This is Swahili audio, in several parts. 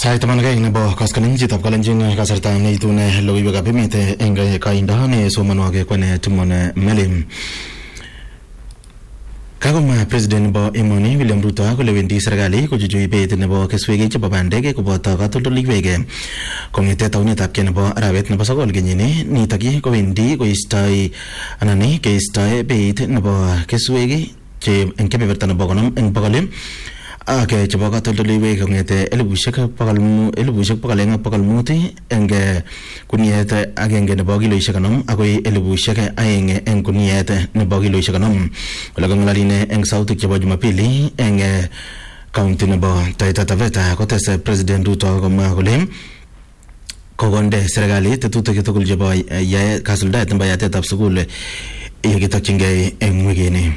Sait taman ak aeng nebo koskoling chitab kalenjin kasarta neitune logoiwekab emet eng kaindo nesomonwogik kwane Timon Melim Kakomwa president nebo emoni William Ruto kole wendi serikali kochuchui beit nebo keswek chebo bandek koboto katoldoleiwek kong'ete taunetab kei nebo arawet nebo sokol kenyini nitok kowendi koistoi anan keistoi beit nebo keswek che eng kebeberta nebo konom eng bokol ak chebo katoldoleiwek kong'ete elibushek bokol elibushek bokol aeng ak bokol mut eng kuniet agenge nebo kiloishek konom akoi elibushek aeng eng kuniet nebo kiloishek konom ole kang'alaline eng sautik chebo jumapili eng kaunti nebo Taita Taveta kotes president Ruto komwa kole kokonde serikali tetutik tugul chebo yae kasuldaet nebo yatetab sukul yekitokyingei eng wikini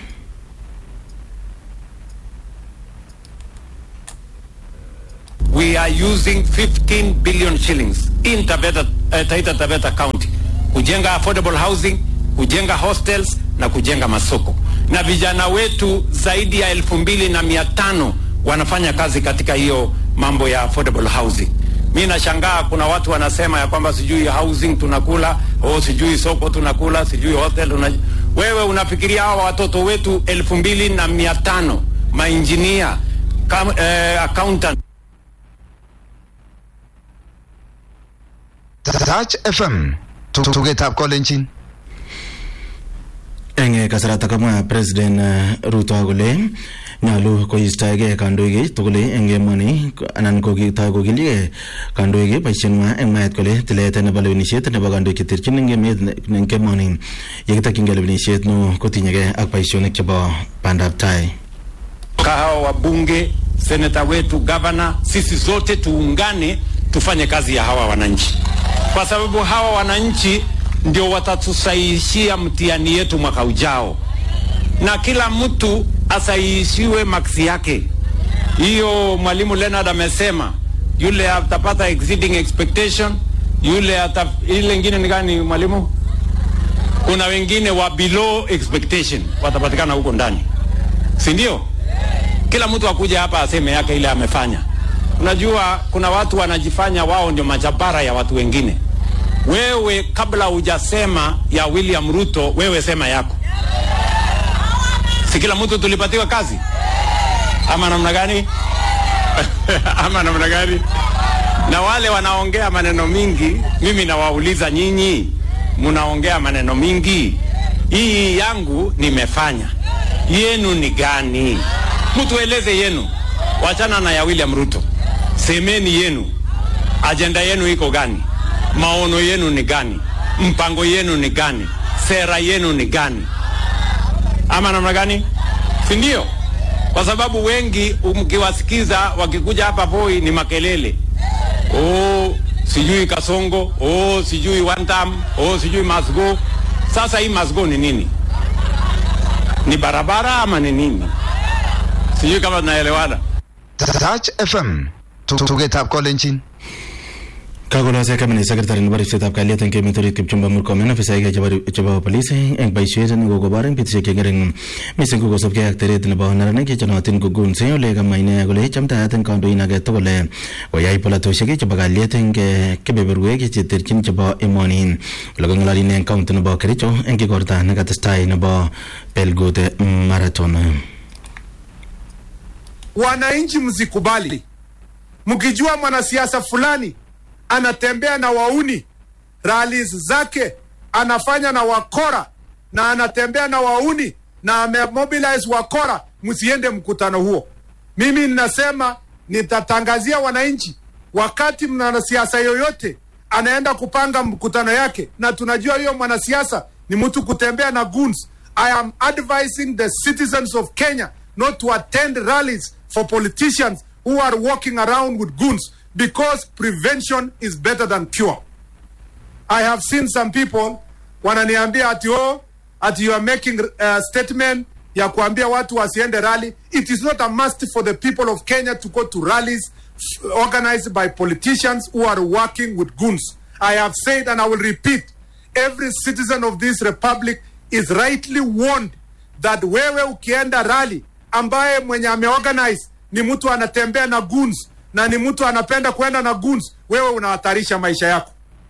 we are using 15 billion shillings in Taveta, uh, Taita Taveta County kujenga affordable housing, kujenga hostels na kujenga masoko, na vijana wetu zaidi ya elfu mbili na mia tano wanafanya kazi katika hiyo mambo ya affordable housing. Mi nashangaa kuna watu wanasema ya kwamba sijui housing tunakula, o sijui soko tunakula, sijui hostel una... Wewe unafikiria hawa watoto wetu elfu mbili na mia tano mainjinia, eh, accountant Touch FM tugetab kolenjin eng kasarata kamwa president Ruto kole nyolu koistoegei kandoik tugul eng emoni anan kokitoi kokiligei kandoik boisieng'wa eng mwaet kole tilet nebo lewenisiet nebo kandoik cheterchin eng emet eng emoni yekitokyingei lewenisiet no kotinyegei ak boisionik chebo bandab tai kahawa wabunge, seneta wetu, gavana, sisi zote tuungane tufanye kazi ya hawa wananchi, kwa sababu hawa wananchi ndio watatusaishia mtihani yetu mwaka ujao, na kila mtu asaishiwe maksi yake. Hiyo mwalimu Leonard amesema, yule atapata exceeding expectation, yule ata, ile ingine ni gani mwalimu? Kuna wengine wa below expectation watapatikana huko ndani, si ndio? Kila mtu akuja hapa aseme yake ile amefanya. Unajua kuna watu wanajifanya wao ndio majabara ya watu wengine. Wewe kabla hujasema ya William Ruto, wewe sema yako. Si kila mtu tulipatiwa kazi ama namna gani? ama namna gani? Na wale wanaongea maneno mingi, mimi nawauliza nyinyi, mnaongea maneno mingi, hii yangu nimefanya, yenu ni gani? Mtu eleze yenu, wachana na ya William Ruto. Semeni yenu, ajenda yenu iko gani? Maono yenu ni gani? Mpango yenu ni gani? Sera yenu ni gani? Ama namna gani? Si ndio? Kwa sababu wengi mkiwasikiza wakikuja hapa Voi ni makelele, oh, sijui Kasongo, oh, sijui one time, oh, sijui must go. Sasa hii must go ni nini? Ni barabara ama ni nini? Sijui kama tunaelewana. Touch FM tugetab kolenjin kakolose kabinet secretary nebo ripsetab kalyet eng emet orit Kipchumba Murkomen ofisaek chebo polis eng boisiet nekokobor eng betusiek cheng'ering mising ko kosubkei ak teret nebo neranik chenoyotin ko goons ole kamwa ine kole chamtaat eng kandoin age tugul koyai polatosiek chebo kalyet eng kebeberwek cheterchin chebo emoni ole kang'alali ine eng kaunti nebo Kericho eng igorta nekatestai nebo Belgut Marathon Wananchi msikubali mkijua mwanasiasa fulani anatembea na wauni, rallies zake anafanya na wakora na anatembea na wauni na amemobilize wakora, msiende mkutano huo. Mimi ninasema nitatangazia wananchi, wakati mwanasiasa yoyote anaenda kupanga mkutano yake, na tunajua hiyo mwanasiasa ni mtu kutembea na goons, I am advising the citizens of Kenya not to attend rallies for politicians who are walking around with goons because prevention is better than cure. I have seen some people wananiambia ati oh, ati you are making a statement ya kuambia watu wasiende rally. It is not a must for the people of Kenya to go to rallies organized by politicians who are working with goons. I have said and I will repeat, every citizen of this republic is rightly warned that wewe ukienda rally ambaye mwenye ameorganize ni mtu anatembea na goons na ni mtu anapenda kwenda na guns, wewe unahatarisha maisha yako.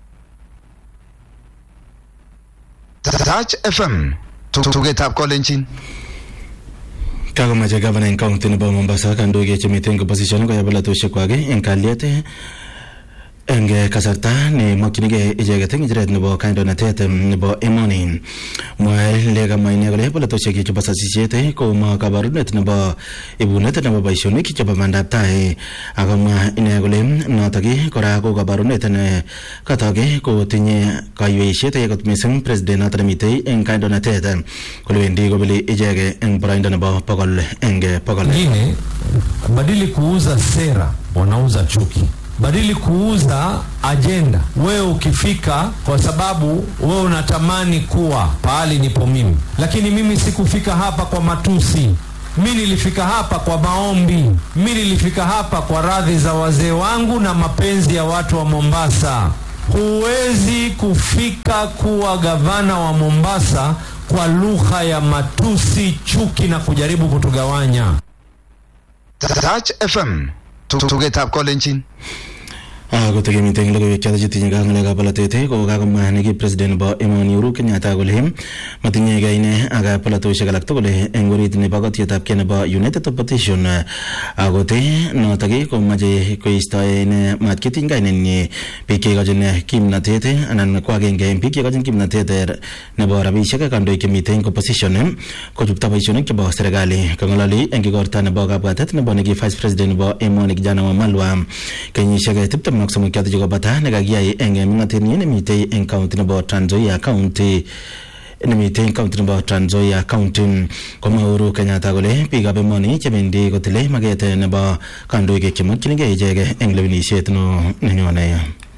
Touch FM. Tugetab kolenjin. kakomache gavana eng county nebo Mombasa kandoik chemiten eng opposition koyab polatosiek kwak eng kalyet eng kasarta nemakchinigei icheket eng ngecheret nebo kandoinatet nebo emoni mwae le kamwa ine kole polatosiek chebo sasisiet koma kabarunet nebo ibunet nebo boisionik chebo bandab tai akomwa ine kole notok kora ko kabarunet ne katok kotinye kaiweisiet kot mising president notok nemitei eng kandoinatet kole wendi kobeli icheket eng boroindo nebo bokol eng bokol Wengine badili kuuza sera wanauza chuki, badili kuuza ajenda. Wewe ukifika kwa sababu wewe unatamani kuwa pahali nipo mimi, lakini mimi sikufika hapa kwa matusi. Mi nilifika hapa kwa maombi, mi nilifika hapa kwa radhi za wazee wangu na mapenzi ya watu wa Mombasa. Huwezi kufika kuwa gavana wa Mombasa kwa lugha ya matusi, chuki na kujaribu kutugawanya. Touch FM. Tugetab kolenjin. kotekemiten logoiwek choto chetinye ka ng'alekab polatet ko kakomwa neki president nebo emoni Uhuru Kenyatta kole matinyegei ine ak polatosiek alak tugul eng orit nebo kotietab kei nebo United Opposition akote notok komache koistoe ine mat kitiny kainenyi biik cheikochin kimnatet anan ko agenge eng biik cheikochin kimnatet nebo rabisiek kandoik chemiten eng opposition kochupto boisionik chebo serikali kang'ololi eng igorta nebo kabwatet nebo neki vice president nebo emoni kijana Wamalwa kenyisiek tiptem ak somok choto chekobata nekakiyai eng ming'atenyi nemitei eng county nebo Trans Nzoia county nemitei eng county nebo Trans Nzoia county komwa Uhuru Kenyatta kole biikab emoni chebendi kotile maket nebo kandoik chemakchinigei ichek eng lewenisiet no nenyone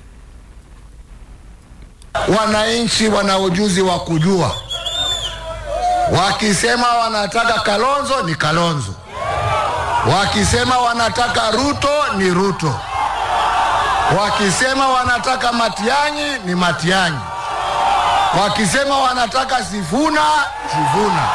Wananchi wana ujuzi wa kujua, wakisema wanataka Kalonzo ni Kalonzo, wakisema wanataka Ruto ni Ruto, wakisema wanataka Matiang'i ni Matiang'i, wakisema wanataka Sifuna Sifuna.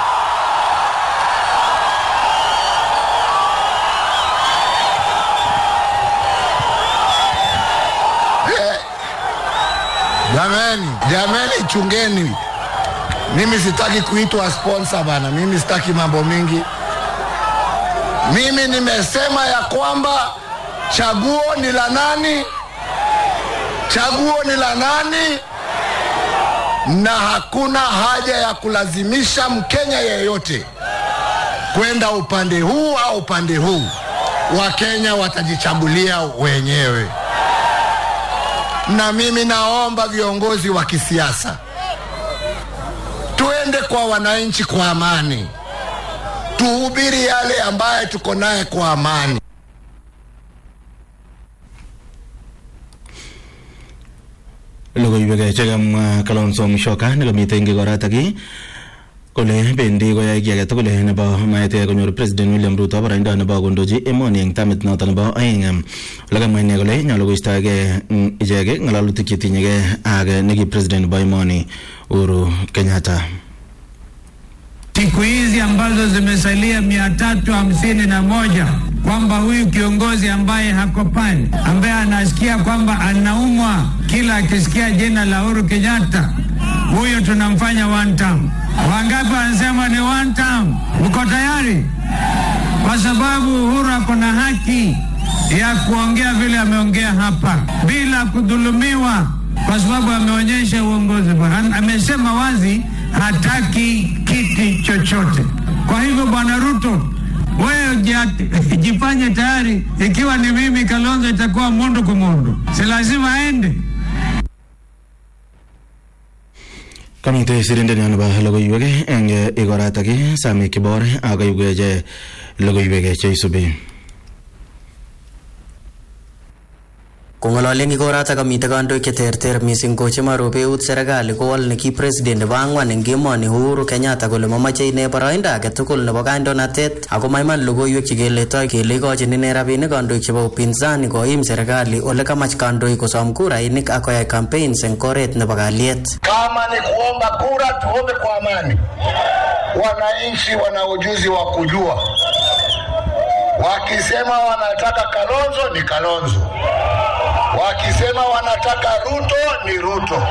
Eh, Jameni, jameni, chungeni. Mimi sitaki kuitwa sponsor bana, mimi sitaki mambo mingi. Mimi nimesema ya kwamba chaguo ni la nani? Chaguo ni la nani? Na hakuna haja ya kulazimisha Mkenya yeyote kwenda upande huu au upande huu. Wakenya watajichagulia wenyewe na mimi naomba viongozi wa kisiasa tuende kwa wananchi kwa amani, tuhubiri yale ambaye tuko naye kwa amani. logoiwek chekamwa Kalonzo Musyoka nekamite eng igoratak kole bendi koyai kiy age tugul nebo maet konyor president William Ruto boroindo nebo kondochi emoni eng tamit noto nebo aeng ole kamwa ine kole nyolu koistoege ichek ng'alalutik chetinyegei ak neki president nebo emoni Uhuru Kenyatta siku hizi ambazo zimesalia mia tatu hamsini na moja kwamba huyu kiongozi ambaye hako pale ambaye anasikia kwamba anaumwa kila akisikia jina la Uhuru Kenyatta, huyu tunamfanya one term. Wangapi wanasema ni one term? Mko tayari? Kwa sababu Uhuru ako na haki ya kuongea vile ameongea hapa bila kudhulumiwa, kwa sababu ameonyesha uongozi. Am- Amesema wazi hataki kiti chochote. Kwa hivyo, Bwana Ruto, wewe jia- jifanye tayari. Ikiwa ni mimi Kalonzo, itakuwa mundu kwa mundu, si lazima aende. kamite sirindeni nebo logoiwek eng igoratak Sami Kibor akaiwech logoiwek cheisubi Kong'ololen ikoratak komite kandoik cheterter mising ko chemarobe eut serikali kowol neki president nebo ang'wan eng emoni Uhuru Kenyatta kole mamache ine boroindo age tugul nebo kandoinatet ako maiman logoiwek chekeletoi kele ikochin ine rabinik kandoik chebo upinzani koim serikali ole kamach kandoik kosom kurainik ak koyai campaigns eng oret nebo kalyet. Kama ni kuomba kura, tuombe kwa amani. Wananchi wana ujuzi wa kujua, Wakisema wanataka Kalonzo ni Kalonzo, wakisema wanataka Ruto ni Ruto,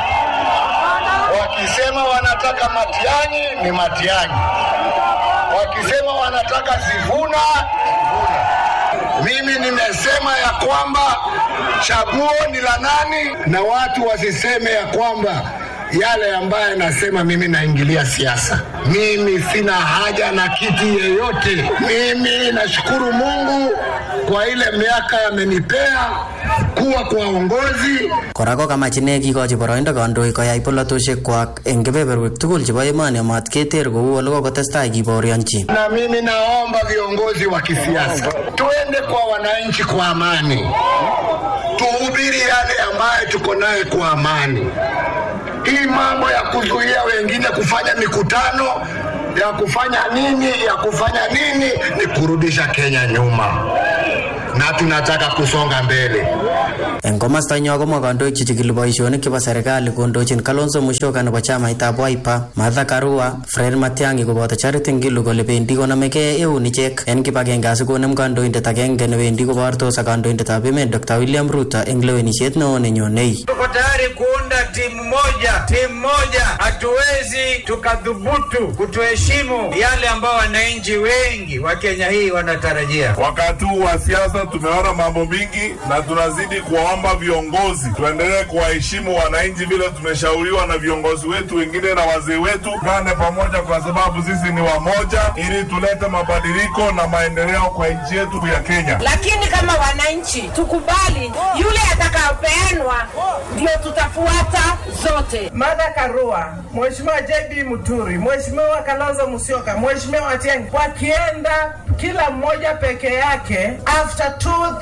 wakisema wanataka Matiang'i ni Matiang'i, wakisema wanataka Sifuna Sifuna. Mimi nimesema ya kwamba chaguo ni la nani, na watu wasiseme ya kwamba yale ambayo nasema mimi naingilia siasa. Mimi sina haja na kiti yeyote. Mimi nashukuru Mungu kwa ile miaka amenipea kuwa kwa uongozi. Kora ko kamach ine kikochi boroindo kandoik koyai polatoshekwak eng kebeberwek tugul chebo emoni amat keter kou ole kokotestai kibaorionchi. Na mimi naomba viongozi wa kisiasa tuende kwa wananchi kwa amani, tuhubiri yale ambayo tuko naye kwa amani. Hii mambo ya kuzuia wengine kufanya mikutano ya kufanya nini ya kufanya nini ni kurudisha Kenya nyuma, na tunataka kusonga mbele. Eng komostanyo komwa kandoik chechikili boisionik chebo serikali kondochin Kalonzo Musyoka nebo chamaitab Wiper, Martha Karua, Fred Matiang'i koboto Charity Ngilu kole bendi konamegei eun ichek en kibagenge asikonem kandoindet agenge newendi kobortos ak kandoindetab emet Dr. William Ruto eng lewenisiet neo nenyonei. Tuko tayari kuunda timu moja, timu moja. Hatuwezi tukadhubutu kutoheshimu yale ambao wananchi wengi wa Kenya hii wanatarajia. Wakati huu wa siasa tumeona mambo mingi, na tunazidi kuwaomba viongozi tuendelee kuwaheshimu wananchi vile tumeshauriwa na viongozi wetu wengine na wazee wetu. Tuungane pamoja, kwa sababu sisi ni wamoja, ili tulete mabadiliko na maendeleo kwa nchi yetu ya Kenya. lakini kama wananchi tukubali yule atakayopeanwa ndio tutafuata zote. Martha Karua, Mheshimiwa JB Muturi, Mheshimiwa Kalonzo Musyoka, Mheshimiwa Matiang'i wakienda kila mmoja peke yake, after two,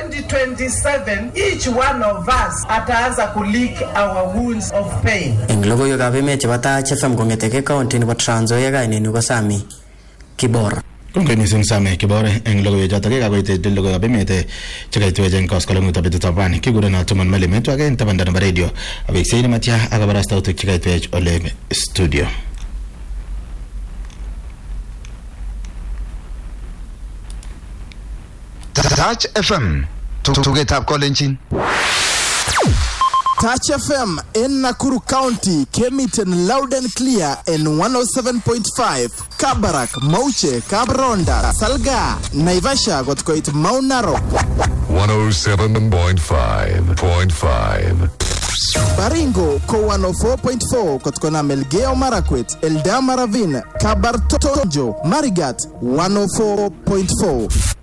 2027 each one of us ataanza kulick our wounds of pain. Eng logoiwekab emet chebo Taach FM kong'eteke county nebo Trans Nzoia kainenyu ko Sami Kibor. Kongoi mising Same Kibore eng logoiwechotok yekakoit logoiwekab emet chekaitwech eng koskolengutab betutab rani kigureno Timon Meli metwake eng tabanda nebo radio aweksei nematya ak kabarastautik chekaitwech ole studio Touch FM tugetab kolenjin Touch FM in Nakuru County came it in loud and clear in 107.5 Kabarak, Mauche, Kabronda, Salga, Naivasha got koit Mount Narok, 107.5.5. Baringo ko 104.4 kotkona Melgeo Marakwet, Eldama Ravine, Kabartonjo, Marigat 104.4